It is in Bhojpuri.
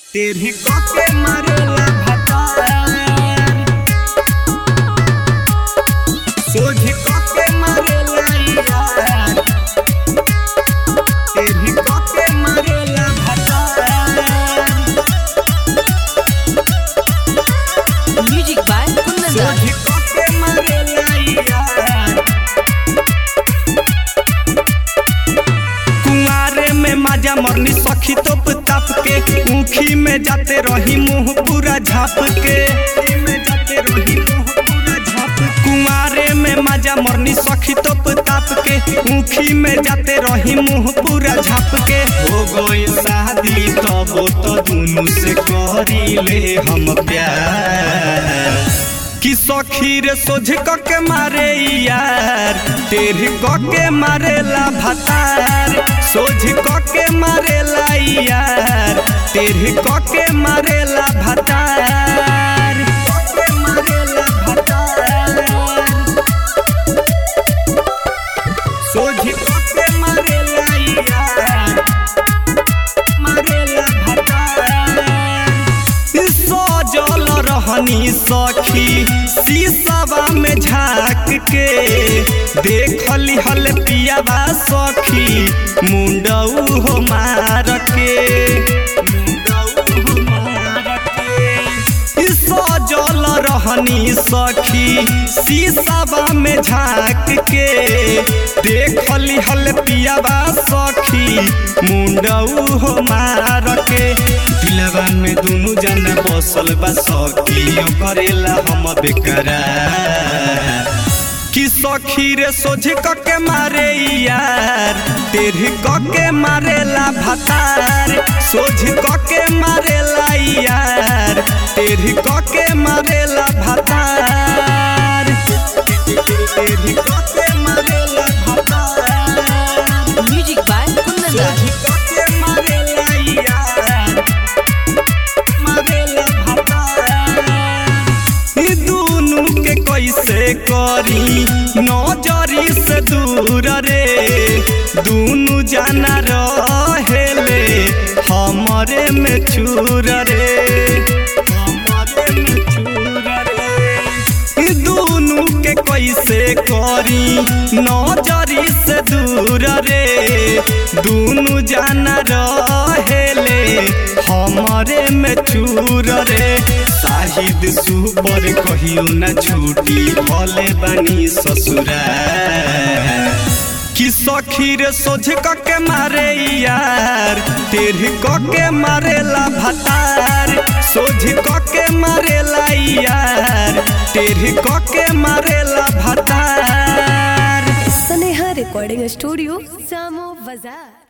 तेरी के मारेला भतार सोझ के मारेला यार तेरी के मारेला भतार Music by Kundan सोझ Das. के मारेला यार कुंवारे में माजा मरनी सखी तोप ताप के ऊखी में जाते रही मुंह पूरा झाप के में जाते रही मुंह पूरा झाप कुंवारे में माजा मरनी सखी तोप ताप के ऊखी में जाते रही मुंह पूरा झाप के हो गई शादी तब तो दुनू से करी ले हम प्यार कि सखी रे सोझ क के मारे यार तेरी क के मारेला भतार सोझ क के मारेला यार तेरी क के मारेला भतार क के मारेला भतार सोझ क के मारेला यार मारेला भतार सजल रहनी सखी शीशवा में झाँक के देखली हल पियावा सखी मुंडऊ हो मार के मुंडऊ हो मार के सजल रहनी सखी शीशवा में झाँक के देखली हल पियावा सखी मुंडऊ हो मार के दिलवा में दुनु जना बसल बा सखी करेला हम बेकरार कि सखी रे सोझ क के मारे यार तेरी क के मारेला भतार सोझ क के मारेला यार तेरी क के मारेला भतार तेरी क के मारेला भतार Music by Kundan Das. सोझ क के मारेला यार मारेला भतार ई दुनु के कैसे करी नजरी से दूर रे दुनु जाना रहेले हमरे में चूर रे हमरे में चूर रे ई दुनु के कैसे करी नजरी से दूर रे दुनु जाना रहेले हमरे में चूर रे शाहिद सुपर कहियो न छूटी भले बनी ससुरा कि सखी रे सोझ क के मारे यार तेरी क के मारेला भतार सोझ क के मारेला यार तेरी क के मारेला भतार स्नेहा रिकॉर्डिंग स्टूडियो सामो बाजार